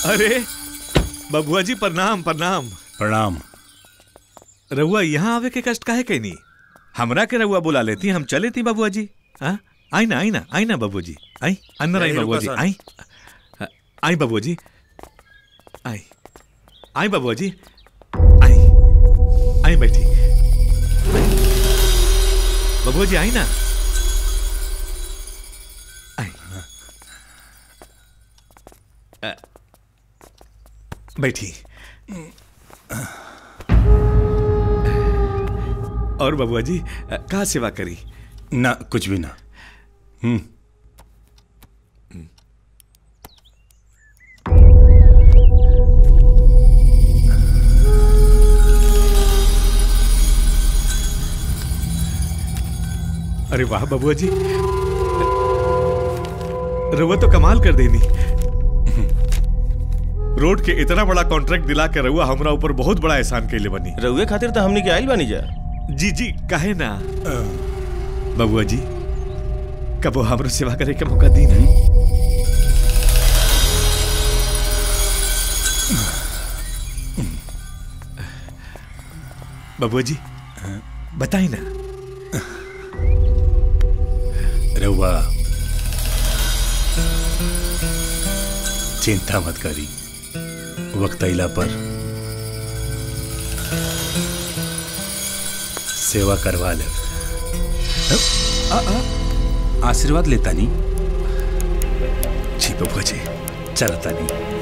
अरे बबुआ जी प्रणाम प्रणाम प्रणाम रहुआ यहाँ आवे के कष्ट काहे कैनी हमरा के रहुआ बुला लेती हम चले थी बबुआ जी हाँ आई ना आई ना आई ना बबुआ जी आई अंदर आई नहीं, बबुआ रुका जी सर। आई आई बबुआ जी आई आई बबुआ जी आई आई बैठी बबुआ जी आई ना आई अ, बैठी और बबुआ जी अ, कहाँ सेवा करी ना कुछ भी ना हम्म अरे वाह बबुआ जी रउआ तो कमाल कर देनी रोड के इतना बड़ा कॉन्ट्रैक्ट दिला के रउआ हमरा ऊपर बहुत बड़ा एहसान कैले बनी रउए खातिर तो हमनी के आइल बानी जा जी जी काहे ना बबुआ जी कबो हमरो सेवा करे के मौका दी ना बबुआ जी बताई ना रहुआ चिंता मत करी वक्त अला पर सेवा करवा ले आशीर्वाद लेता नहीं जी बबुआ जी चलता नहीं